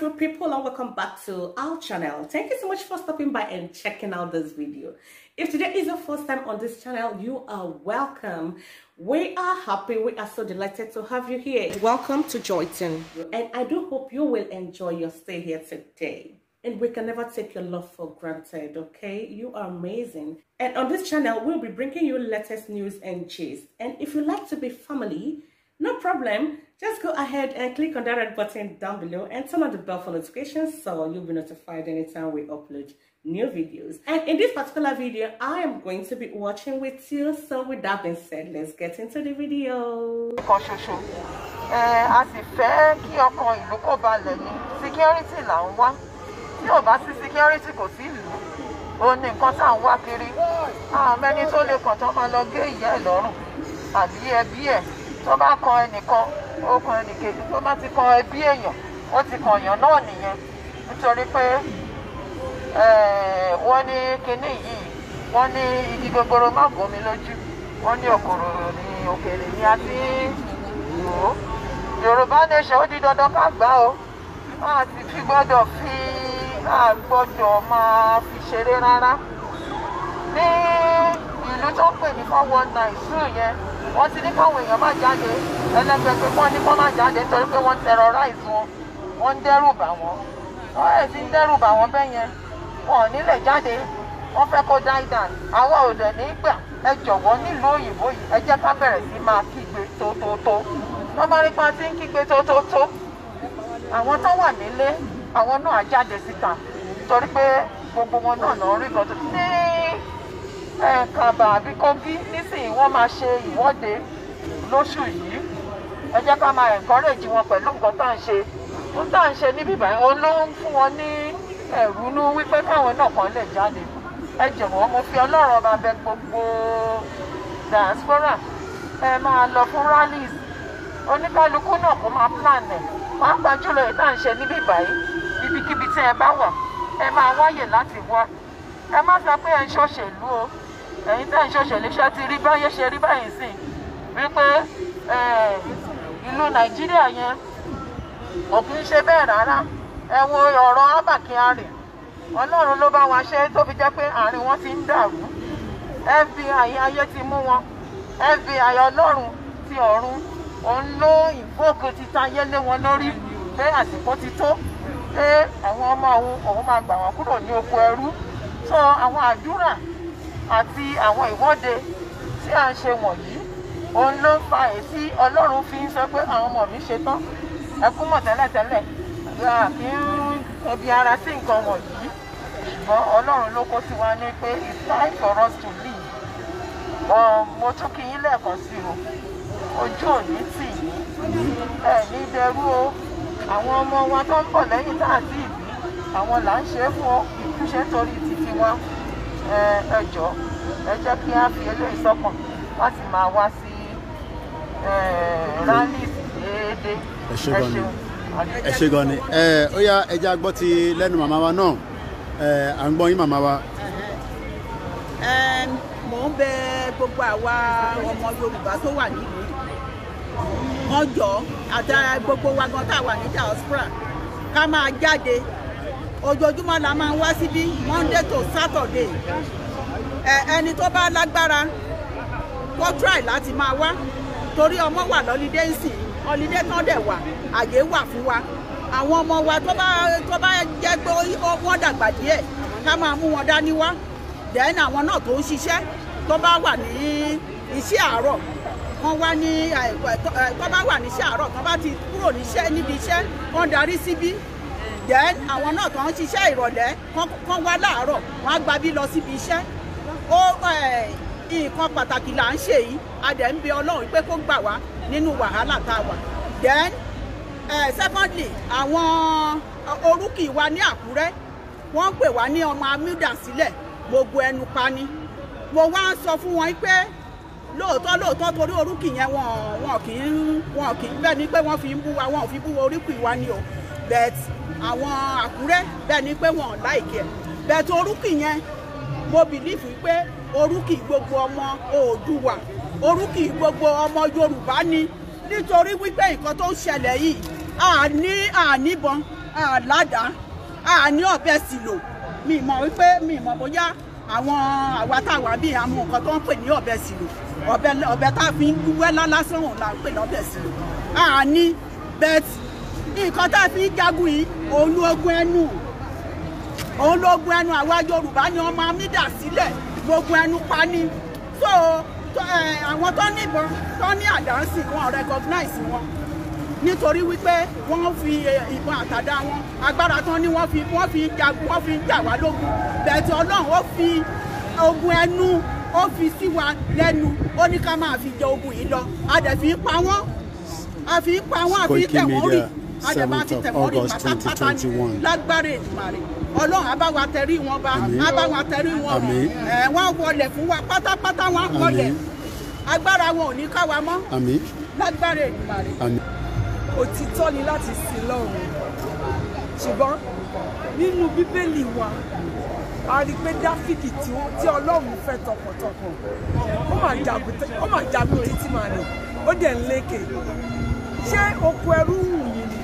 beautiful people and welcome back to our channel. Thank you so much for stopping by and checking out this video. If today is your first time on this channel, you are welcome. We are happy, we are so delighted to have you here. Welcome to Joyton. And I do hope you will enjoy your stay here today. And we can never take your love for granted, okay? You are amazing. And on this channel, we'll be bringing you latest news and gist. And if you like to be family, no problem. Just go ahead and click on that red button down below and turn on the bell for notifications so you'll be notified anytime we upload new videos. And in this particular video, I am going to be watching with you. So with that being said, let's get into the video. kan ṣoṣo ẹ a sì fẹ́ kí ọkàn ìlú kó balẹ̀ ní security là ń wá tí ò bá sí security kò sí ìlú òun ní nǹkan tá à ń wá kiri àwọn mẹ́ni tó lè kàn tó máa lọ gé ìyá ẹ̀ lọ́rùn àbí ẹbí ẹ̀ tó bá kan ẹnìkan ó kan ẹnìkejì tó bá ti kan ẹbí èèyàn ó ti kan èèyàn náà nìyẹn nítorí pé eh, wọ́n ní kinní yìí wọ́n ní igi gogoro má gbomi lójú wọ́n ní òkòrò ní òkèlè ní a ti ń lò ó yorùbá nation ó di dandan ká gbà ó a sì fi gbọ́dọ̀ fi a gbọ́dọ̀ máa fi ṣeré rárá ní ìlú tó ń pè ní four one nine zoo yẹn wọ́n ti ní káwọn èèyàn má jáde ẹlẹ́gbẹ̀ẹ́ wọ́n ní kó má jáde nítorí pé wọ́n terrorize wọn wọ́n ń dẹ́rù bà wọ́n wọ́n ẹ̀ ti ń dẹ́rù bà wọ́n bẹ́ẹ̀ yẹn wọn ò nílẹ̀ jáde wọ́n fẹ́ kó die down àwa ò dẹ̀ ní gbà ẹ jọ̀wọ́ nílùú òyìnbó yìí ẹ jẹ́ ká bẹ̀rẹ̀ sí máa kígbe tótótó wọ́n bá rí pa ti ń kígbe tótótó àwọn tó wà nílé àwọn náà á jáde síta torí pé gbogbo wọn náà náà rí kan tó ní ẹ̀ẹ̀kàbà àbí kógí nísìnyí wọ́n máa ṣe ìwọ́de lóṣù yìí ẹ jẹ́ ká máa encourage wọn pẹ̀lú nǹkan tá à ń ṣe ohun tá à ń ṣe níbí báyìí òun ló ń fún wọn ní ẹ̀rù nú wípé káwọn náà kàn lè jáde ẹ jọ̀wọ́ mo fi ọlọ́run ọba bẹ gbogbo diaspora ẹ máa lọ fún rallies oníkálukú náà kó máa plan ẹ̀ máa gbà jùlọ èyí tá à ń ṣe níbí báyìí ibikíbi tí ẹ bá wà ẹ máa wáyè láti wá ẹ má sọ pé ẹ ń ṣòṣèlú o ẹ̀yin tẹ́ ń ṣòṣèlú ṣe ti rí báyé ṣe rí báyìí sìn wípé ìlú nàìjíríà yẹn kò kí ń ṣe bẹ́ẹ̀ rárá ẹ wo ọ̀rọ̀ Abba Kyari ọlọ́run ló bá wa ṣe tó fi jẹ́ pé àárín wọn ti ń dàrú FBI ayé ti mú wọn FBI ọlọ́run ti ọ̀run òun ló ìfóòkè ti tayé lé wọn lórí pé àsìkò ti tó pé àwọn ọmọ òun òun máa gbà wọn kúrò ní oko ẹrú tó àwọn àdúrà àti àwọn ìwọ́de tí à ń ṣe wọ̀nyí òun ló fa èyí tí ọlọ́run fi ń sọ pé àwọn ọmọ mi ṣe tán ẹ kú mọ̀ tẹ́lẹ̀tẹ́lẹ̀ kí ń ẹbi ara sí nǹkan wọ̀nyí ṣùgbọ́n ọlọ́run ló kó sí wa ní pé it's time for us to leave mo tún kí yín lẹ́ẹ̀kan sí o ojú òní tì yín ẹ ní dẹrú o àwọn ọmọ wa tó ń bọ̀ lẹ́yìn tá àti ìbí àwọn là ń ṣe é fún ìtúnṣe torí títí wa ẹ jọ ẹ jẹ́ kí á fi eléyìí sọ́kàn láti máa wá sí rallies déédéé ẹ ṣe gan ni ẹ ṣe gan ni ẹ ó yá ẹ jẹ́ agbọ́ ti lẹ́nu màmá wa náà ẹ à ń gbọ́ yín màmá wa. mò ń bẹ gbogbo àwa ọmọ Yorùbá tó wà nílùú wọn jọ àti gbogbo wa gan tá a wà ní diaspora ká máa jáde ojoojúmọ́ la máa ń wá síbí Monday to Saturday ẹni tó bá lágbára kó try láti máa wá torí ọmọ wà lọ́lídé ń sìn ọlídé tán dẹ̀ wà àyè wà fún wa àwọn ọmọ wa tó bá tó bá jẹ́ pé wọ́n dàgbà díẹ̀ ká máa mú wọn dání wá then àwọn náà tó ń ṣiṣẹ́ tó bá wà ní iṣẹ́ àárọ̀ wọ́n wá ní tó bá wà níṣẹ́ àárọ̀ tó bá ti kúrò níṣẹ́ níbi iṣẹ́ wọ́n darí síbí then àwọn náà tó ń ṣiṣẹ́ ìrọ̀lẹ́ kán wá láàárọ̀ wọ́n á gba bí lọ síbi iṣẹ́ ó nǹkan pàtàkì là ń ṣe yìí a dẹ̀ ń bẹ ọlọ́run pé kó gbà wá nínú wàhálà tá a wà then uh, secondly àwọn orúkì wa ní àkúrẹ́ wọ́n ń pè wá ní ọmọ amúdà sílẹ̀ gbogbo ẹnu pani mo wá ń sọ fún wọn pé lóòótọ́ lóòótọ́ torí orúkì yẹn wọn wọn kì í wọn kì í bẹ́ẹ̀ ni pé wọ́n fi ń bú wa wọn ò fi bú orúkì wa ni o but àwọn àkúrẹ́ bẹ́ẹ̀ ni pé wọn ò láìkí ẹ̀ but orúkì yẹn mo bìlífù pé orúkì gbogbo ọmọ Oòduà orúkì gbogbo ọmọ Yorùbá ni nítorí wípé nǹkan tó ń ṣẹlẹ̀ yìí àní àníbọn àládàá àní ọ̀bẹ sì lò mi mọ̀ wípé mi mọ̀ bóyá àwọn àwa táwa bíi àwọn nǹkan tó ń pè ní ọ̀bẹ sì lò ọ̀bẹ ọ̀bẹ tá a fi ń wẹ́ lásán òun là ń pè lọ́bẹ sì lò àní bẹ́ẹ̀tì nǹkan tá a fi ń jagun yìí òun ló ogun ẹnu òun ló ogun ẹnu àwa Yorùbá ni wọ́n máa ń dà sílẹ̀ gbogbo ẹnu pa ni so tó, ẹ, àwọn tó ní ìbọn tó ní àdánsì wọn recognize wọn nítorí wípé wọ́n fi ẹ, ìbọn àtàdá wọn agbára tán ni wọ́n fi wọ́n fi jagun wọ́n fi jà wá lógun bẹ̀tẹ̀ Ọlọ́run ó fi ogun ẹnu ó fi sí wa lẹ́nu ó ní ká máa fi jẹ ogun yìí lọ a dẹ̀ fi ń pa wọ́n a fi ń pa wọ́n a fi ń Koiki tẹ̀ wọ́n rì Media, a dẹ̀ máa fi 7th tẹ̀ of wọ́n rì August pátápátá ní 2021. lágbára Èdùmàrè Ọlọ́run á bá wa tẹrí wọn bá Àmín. á bá wa tẹrí wọn rọ̀ Àmín. ẹ̀ wọ́n wọlé fún wa pátápátá wọ́n wọlé Àmín. agbára wọn ò ní ká wa mọ́ àmín lágbára Èdùmàrè. àmín òtítọ́ ni láti sin lọ́run ṣùgbọ́n nínú bíbélì wa a rí i pé dáfídì tí ó- tí ọlọ́run fẹ́ tọkàntọkàn ó mà jagun tẹ- ó mà jagun títí màá ní ó dẹ̀ ń lékè ṣé oko ẹrú wù yín ni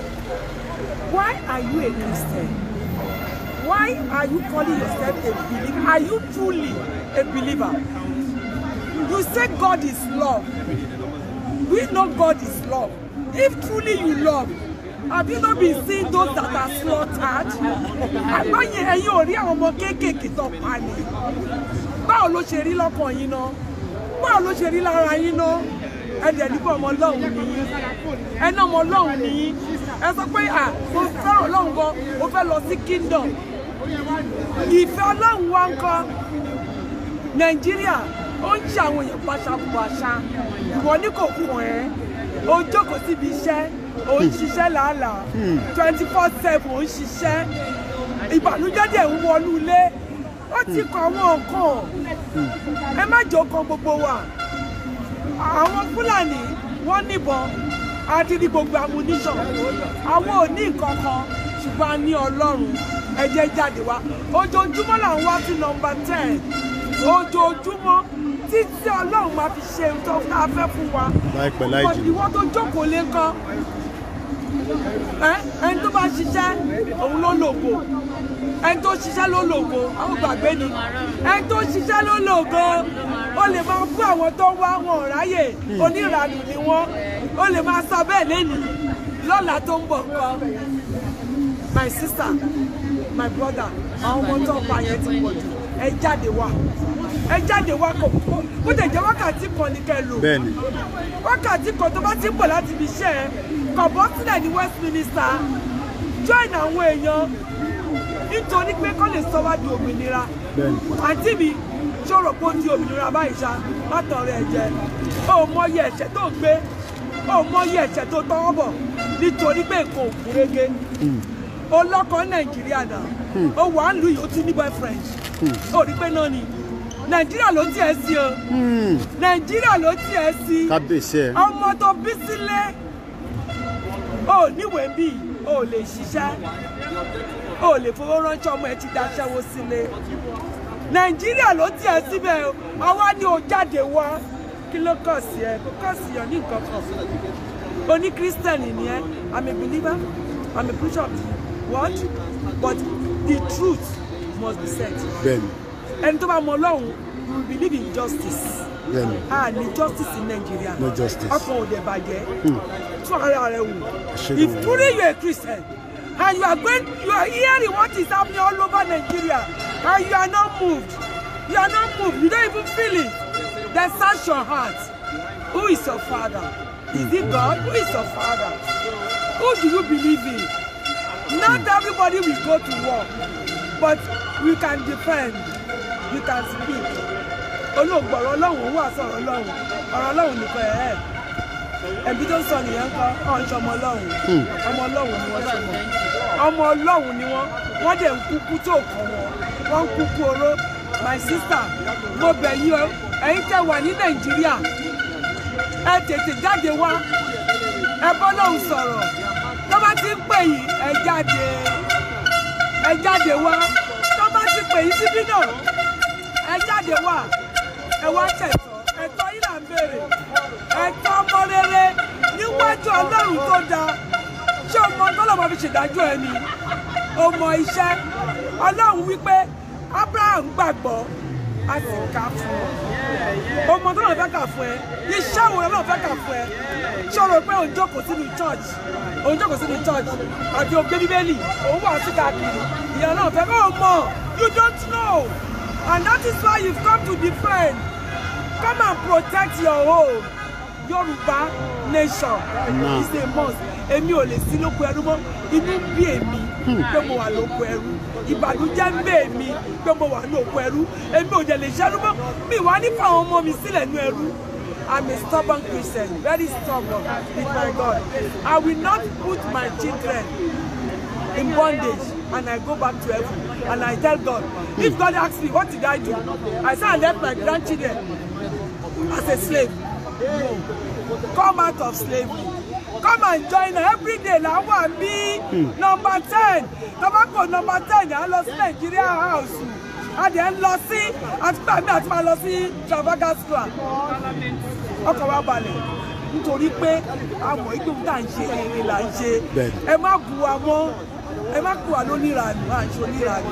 why are you a christian why are you calling yourself a believer are you truly a believer you say god is love we know God is love. If truly you love, have you not been seeing those that are slaughtered? Àgbáyé ẹ̀yin ò rí àwọn ọmọ kéékèèké tó pa ni. Báwo ló ṣe rí lọ́kàn yín náà? Báwo ló ṣe rí lára yín náà? Ẹ dẹ̀ nípa ọmọ Ọlọ́run nìyí. Ẹ náà ọmọ Ọlọ́run nìyí. Ẹ sọ pé à mo fẹ́ràn Ọlọ́run gan, mo fẹ́ lọ sí kingdom. Ìfẹ́ Ọlọ́run wá ń kọ́ nàìjíríà ó ń ṣe àwọn èèyàn paṣapàṣa ìwọ ní kò kún ẹ ó jókòó síbi iṣẹ́ ó ń ṣiṣẹ́ làálàá twenty four seven ó ń ṣiṣẹ́ ìbànújẹ́ dẹ̀ ń wọnú ilé ó ti kọ àwọn nǹkan ẹ má jẹ́ ó kan gbogbo wa àwọn fúlàní wọ́n níbọn a ti rí gbogbo ammunition àwọn ò ní nǹkan kan ṣùgbọ́n a ní ọlọ́run ẹ jẹ́ jáde wá ojoojúmọ́ là ń wá sí nọmba ten ojoojúmọ́ títí ọlọ́run máa fi ṣe ohun tó tá a fẹ́ fún wa láìpẹ́ láì jìnnà ìwọ tó jókòó lé kọ́ ẹ ẹni tó bá ṣiṣẹ́ òun ló lògo ẹni tó ṣiṣẹ́ ló lògo àwọn gbàgbé ni ẹni tó ṣiṣẹ́ ló lògo ó lè máa kó àwọn tó wá wọn ò ráyè oníranù ni wọ́n ó lè máa sọ bẹ́ẹ̀ lẹ́nu lọ́la tó ń bọ̀ nǹkan my sister my brother àwọn ọmọ tó ń pa yẹn ti pọ̀ jù ẹ jáde wá ẹ jáde wá kò kó tẹ̀ jẹ́ wákàtí kan ní kẹ́ ẹ lò bẹ́ẹ̀ ni wákàtí kan tó bá ti ń bọ̀ láti ibi iṣẹ́ ẹ kàn bọ́ sílẹ̀ ní Westminster join àwọn èèyàn nítorí pé kọ́ lè sọ wá di òmìnira bẹ́ẹ̀ ni àǹtí mi ṣòro pé ó di òmìnira báyìí ṣá látọ̀ rẹ̀ jẹ ó mọyì ẹ̀ṣẹ̀ tó gbé ó mọyì ẹ̀ṣẹ̀ tó tọwọ́ bọ̀ nítorí pé nǹkan ò kúrégé ó lọ́kọ nàìjíríà náà ó wà á lù yìí ó ti ní boyfriend ó rí pé náà ni nàìjíríà ló tiẹ̀ sí o nàìjíríà ló tiẹ̀ sí kábíyèsí ẹ ọmọ tó bí sílé ó níwèé bí ó lè ṣiṣẹ́ ó lè fowó ránṣẹ́ ọmọ ẹ ti daṣẹ́wó sílé nàìjíríà ló tiẹ̀ síbẹ̀ o àwa ni ò jáde wá kí ló kọ̀ sí ẹ kó kọ̀ sí ọ ní nǹkan kan oní kírísítẹ̀nì ni ẹ i'm a believer i'm a preacher of the word but the truth must be said bẹ́ẹ̀ ni ẹni tó bá mọ ọlọ́run you will believe in justice bẹ́ẹ̀ ni a ní justice in Nigeria No justice. ọkàn ò dẹ̀ bàjẹ́ tún ara rẹ wò Ṣé if ló- truly you are a Christian and you are going you are hearing what is happening all over Nigeria and you are not moved you are not moved you don't even feel it then search your heart who is your father is it God who is your father who do you believe in not everybody will go to war but we can defend we can speak olóògbọ̀rọ̀ ọlọ́run wà sọ̀rọ̀ ọlọ́run ọ̀rọ̀ ọlọ́run nìkan ẹ̀ ẹ́ ẹ̀bí tó ń sọ nìyẹn kọ́ ọ̀n ṣe ọmọ ọlọ́run ọmọ ọlọ́run ni wọ́n ṣùgbọ́n ọmọ ọlọ́run ni wọ́n wọ́n dẹ̀ ń kúkú tó kàn wọ́n wọ́n ń kúkú oró my sister mo bẹ̀ yín o ẹ̀yin tẹ́ wà ní nàìjíríà ẹ tètè jáde wá ẹ bọ́ lọ́hùn sọ̀rọ̀ tó bá ti ń pè yín ẹ jáde ẹ jáde wá tó bá ti pè yín síbí náà ẹ jáde wá ẹ wá ṣẹ̀tọ́ ẹ̀tọ́ yìí là ń béèrè ẹ̀tọ́ ọmọ rere níwájú ọlọ́run tó dáa ṣé ọmọ tọ́lọ́mọ fi ṣèdájọ́ ẹni ọmọ iṣẹ́ ọlọ́run wípé abraham gbàgbọ́ a sì kà fún ọ ọmọ tó náà fẹ́ kà fún ẹ iṣẹ́ wo náà fẹ́ kà fún ẹ ṣòro pé òun jókòó sínú church òun jókòó sínú church àti ògbé bíbélì òun wà sí káàkiri ìyá náà fẹ́ kó o mọ̀ you don't know and that is why you've come to defend come and protect your home yorùbá nation Nah. is a must èmi ò lè sí lóko ẹrú mọ́ inú ń bí èmi pé mo wà lóko ẹrú ìbànújẹ́ ń bẹ èmi pé mo wà lóko ẹrú èmi ò dẹ̀ lè ṣẹ́rú mọ́ mi wá ní fáwọn ọmọ mi sílẹ̀ nú ẹrú I'm a stubborn Christian very stubborn with my God I will not put my children in bondage and I go back to heaven and I tell God if God asks me what did I do I say I left my grandchildren as a slave no come out of slavery come and join us every day la wà bí number ten tobacco number ten à ń lọ sí Nigeria house a dẹ̀ ń lọ sí àtúgbà mi àti máa lọ sí Trafalgar Square ọkọ̀ wa balẹ̀ nítorí pé àmọ̀ ìgbéhùn tá à ń ṣe eré là ń ṣe Bẹ́ẹ̀ni. ẹ má bu wa mọ́ ẹ má bu wa lóníranù à ń ṣe oníranù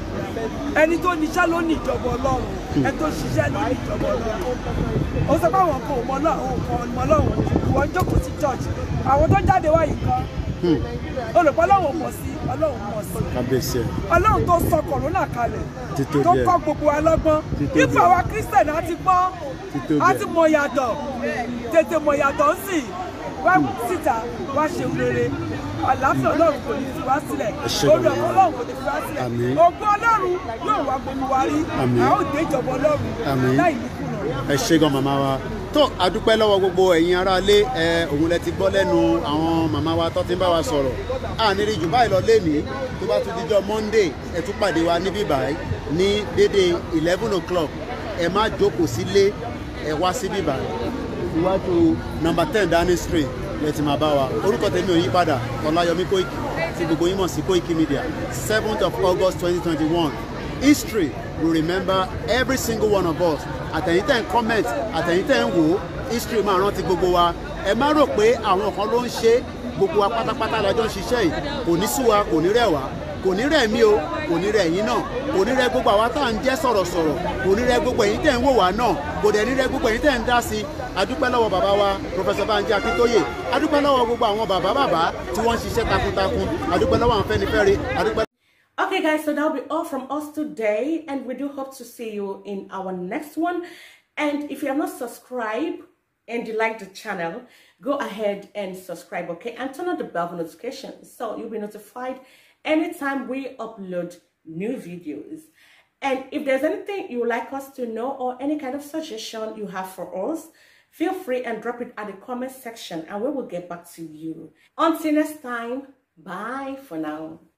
ẹni tó níṣẹ́ ló ní ìjọba ọlọ́run ẹni tó ṣiṣẹ́ ló ní ìjọba ọlọ́run ó sọ pé àwọn kan ò mọ ọlọ́run kan mọ ọlọ́run ìwọ ń jókòó sí church àwọn tó jáde wá yìí kan olùkọ́ ọlọ́run mọ̀ sí ọlọ́run mọ̀ sí kábíyèsí ẹ̀ ọlọ́run tó sọ kọ̀rọ̀nà kalẹ̀ Títóbi tó ẹ̀. kọ́ gbogbo wa lọ́gbọ́n Títóbi ipò ẹ̀. àwa kírísítẹ̀nì á ti gbọ́ Títóbi á ẹ̀. ti mọ yàtọ̀ tètè mọ yàtọ̀ ń sìn wá síta wá ṣe rere àlàáfíà ọlọ́run kò ní fi wá sílẹ̀ Ẹ ṣé orí gan-an. ọ̀pọ̀ ọlọ́run kò ní fi wá sílẹ̀ Àmín. ògo ọlọ́run yóò wá gbogbo wa rí Àmín. a ó dé ìjọba ọlọ́run Àmín. láì ní kùnà. ẹ ṣé gan màmá wa tó adúpẹ́ lọ́wọ́ gbogbo ẹ̀yin aráalé ẹ òun lẹ ti gbọ́ lẹ́nu àwọn màmá wa tó ti ń bá wa sọ̀rọ̀ àníri jù báyìí lọ lénìí tó bá tún dijọ́ monday ẹ tún pàdé wa níbí báyìí ní dédé eleven o'clock ẹ má jókòó sílé ẹ wá síbí báyìí iwájú number ten downing street lẹ ti máa bá wa orúkọ tèmi ò yí padà ọláyọmí kóìkì tí gbogbo yín mọ̀ sí kóìkì media seventh of august twenty twenty one history will remember every single one of us àtẹ̀yìn tẹ̀ ń comment àtẹ̀yìn tẹ̀ ń wò ó history máa rántí gbogbo wa ẹ má rò pé àwọn kan ló ń ṣe é, gbogbo wa pátápátá la jọ ń ṣiṣẹ́ yìí kò ní sú wa kò ní rẹ̀ wá kò ní rẹ̀ mí o kò ní rẹ̀ yín náà kò ní rẹ̀ gbogbo àwa tá à ń jẹ́ sọ̀rọ̀sọ̀rọ̀ kò ní rẹ̀ gbogbo ẹ̀yin tẹ̀ ń wò wá náà kò dẹ̀ ní rẹ̀ gbogbo ẹ̀yin tẹ̀ ń dá sí i adúpẹ́ lọ́wọ́ bàbá wa Professor Banji Akíntóyè adúpẹ́ lọ́wọ́ gbogbo àwọn bàbá bàbá tí wọ́n ń ṣiṣẹ́ takuntakun adúpẹ́ lọ́wọ́ àwọn Fẹ́nifẹ́re adúpẹ́ Okay, guys, so that'll be all from us today, and we do hope to see you in our next one. And if you are not subscribed and you like the channel, go ahead and subscribe, okay? And turn on the bell for notifications so you'll be notified anytime we upload new videos. And if there's anything you would like us to know or any kind of suggestion you have for us, feel free and drop it at the comment section and we will get back to you. Until next time, bye for now.